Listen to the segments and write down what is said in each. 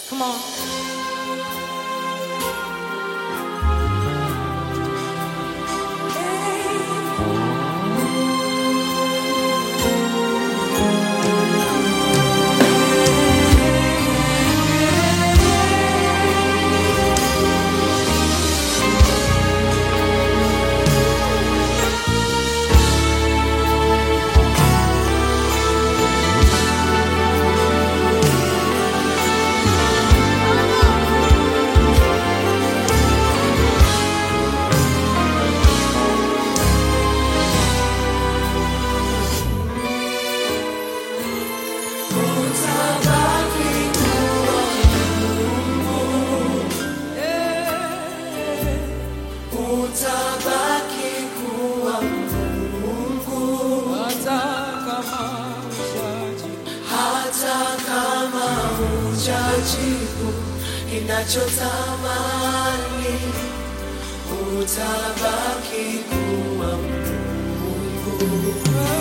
Come on. Utabaki kuwa Mungu Hata kama ushaji hata kama hujajibu ninachotamani, utabaki kuwa Mungu.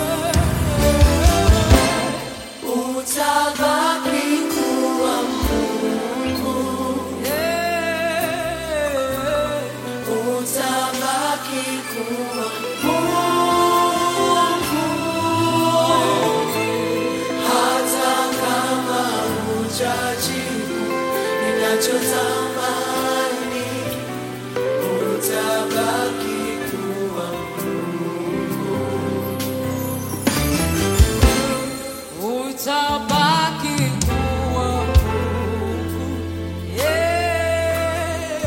Utabaki kuwa Mungu, utabaki kuwa Mungu hata kama hujajibu ninachotamani, utabaki kuwa utabaki kuwa Mungu. Yeah.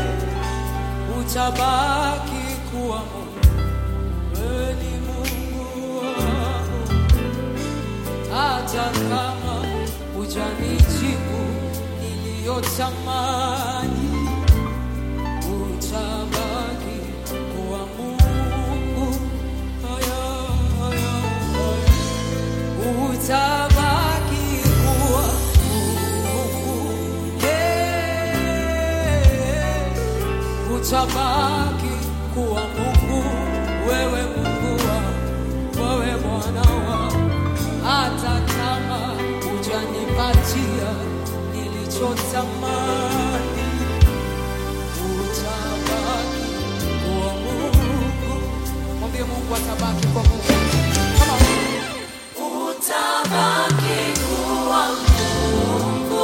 Utabaki kuwa Mungu. Wewe ni Mungu wangu. Hata kama hujanijibu niliyotamani, utabaki kuwa Mungu. Aya, aya, aya. Utabaki kuwa Mungu. Yeah. Utabaki kuwa Mungu, wewe Mungu wangu, wewe Bwana wangu, hata kama hujanipatia nilichotamani, utabaki kuwa Mungu. Mwambie Mungu atabaki kwa Mungu. Come on. utabaki kuwa Mungu,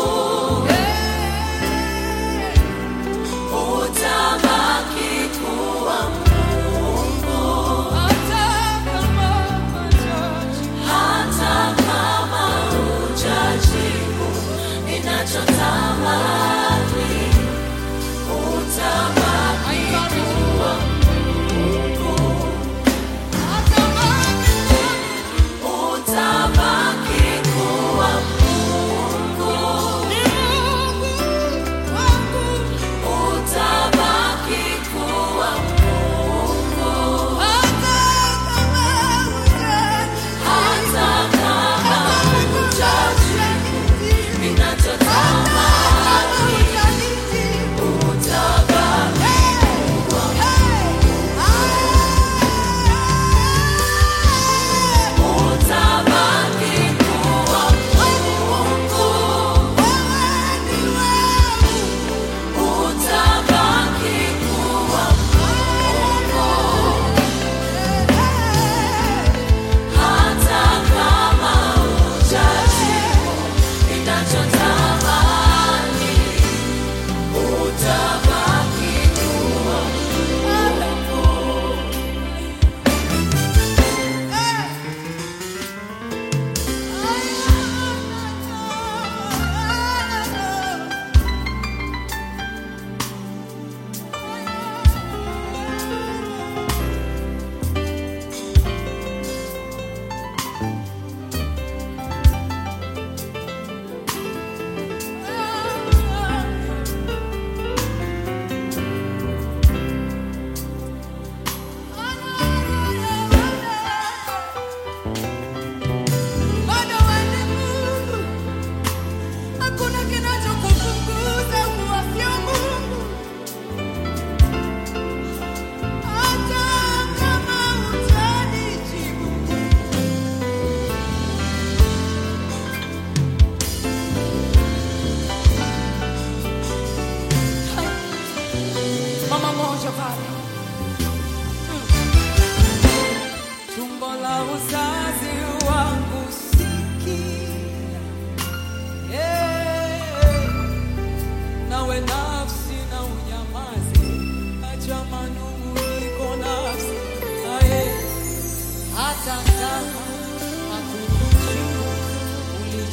utabaki kuwa Mungu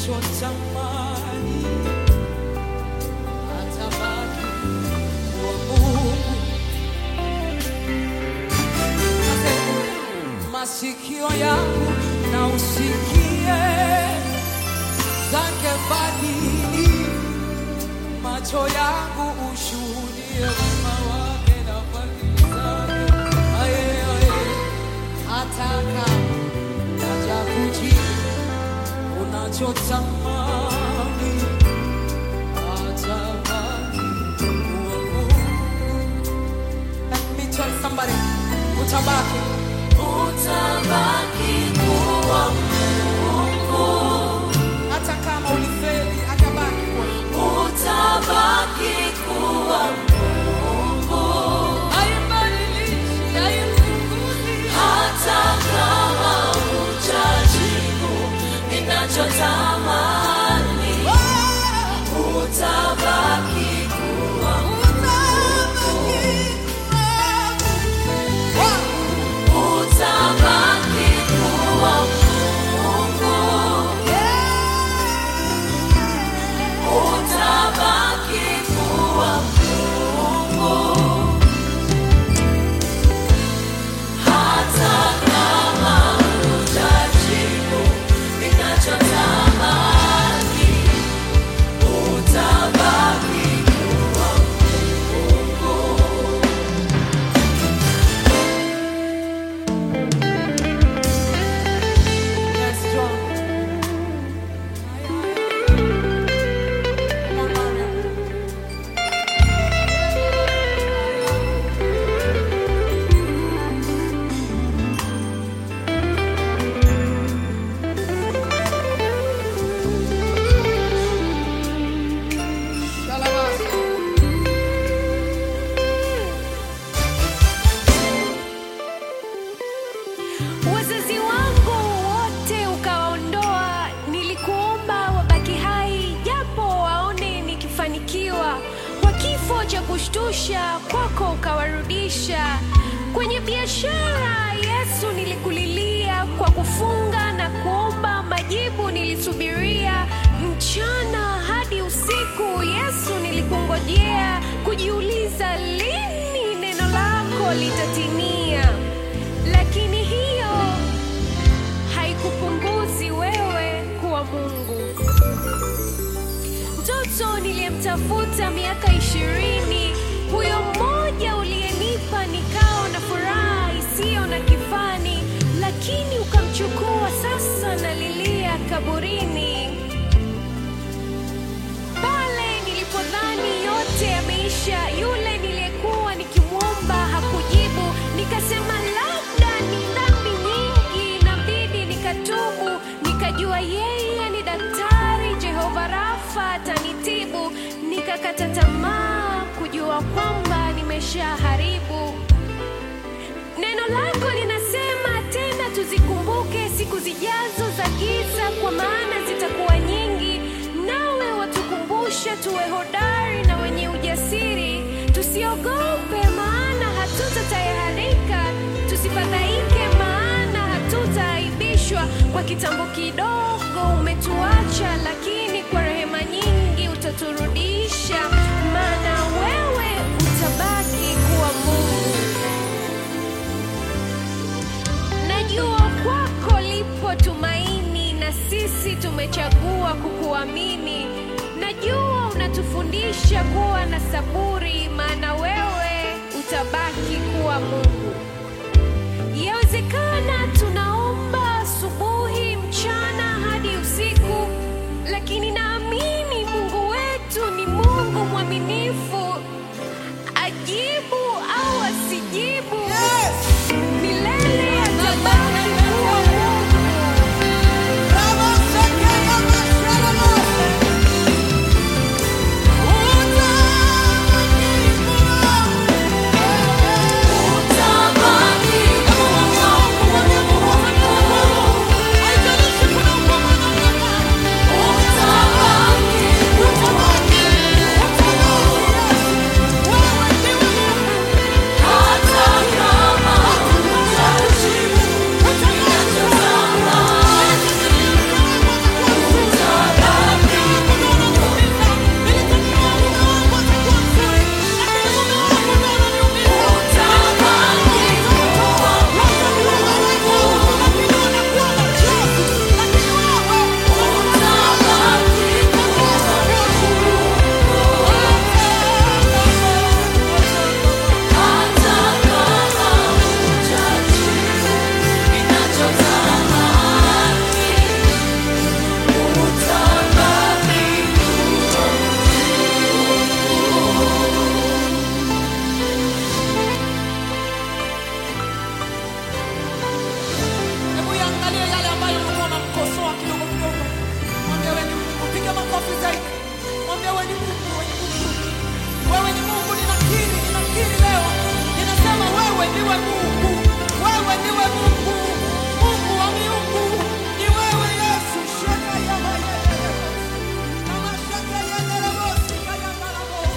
unachotamani atabaki kuwa Mungu. Masikio yangu na usikie zake fadhili, macho yangu ushuhudie wema wake na fadhili zake. Aye, aye. Hata kama hajakujibu unachotamani, atabaki kuwa Mungu. Let me tell somebody, utabaki Utabaki kuwa hata kama ulifeli, atabaki kuwa utabaki kuwa Haibadilishi, haimpunguzi. hata kama hujajibu ninachotamani. Utabaki kuwa utabaki kuwa Mungu. Utabaki kuwa Mungu. Hata kama hujajibu ninachotamani. Utabaki kuwa Mungu. Yes, John. Come on, Mariam. Shalabasa. Wazazi wangu wote ukawaondoa, nilikuomba wabaki hai, japo waone nikifanikiwa. Kwa kifo cha kushtusha kwako ukawarudisha. Kwenye biashara Yesu nilikulilia, kwa kufunga na kuomba majibu nilisubiria. Mchana hadi usiku Yesu nilikungojea, kujiuliza lini neno lako litatimia lakini hiyo haikupunguzi wewe kuwa Mungu. Mtoto niliyemtafuta miaka ishirini, huyo mmoja uliyenipa nikao na furaha isiyo na kifani, lakini ukamchukua, sasa nalilia kaburini pale nilipodhani yote yameisha, yule niliyekuwa nikimwomba hakujibu, nikasema labda ni dhambi nyingi, nabidi nikatubu. Nikajua yeye ni daktari, Jehova Rafa atanitibu. Nikakata tamaa kujua kwamba nimeshaharibu. Neno lako linasema tena tuzikumbuke siku zijazo za giza, kwa maana zitakuwa nyingi. Nawe watukumbusha tuwe hodari na wenye ujasiri, tusiogope, maana hatutatayarika, tusifadhaike, maana hatutaaibishwa. Kwa kitambo kidogo umetuacha, lakini kwa rehema nyingi utaturudisha, maana wewe utabaki kuwa Mungu. Najua kwako lipo tumaini na sisi tumechagua kukuamini. Najua unatufundisha kuwa na saburi, maana wewe utabaki kuwa Mungu. Yawezekana tunaomba asubuhi, mchana hadi usiku, lakini naamini Mungu wetu ni Mungu mwaminifu, ajibu au asijibu milele atabaki kuwa Mungu. Utabaki kuwa kuwa ni Mungu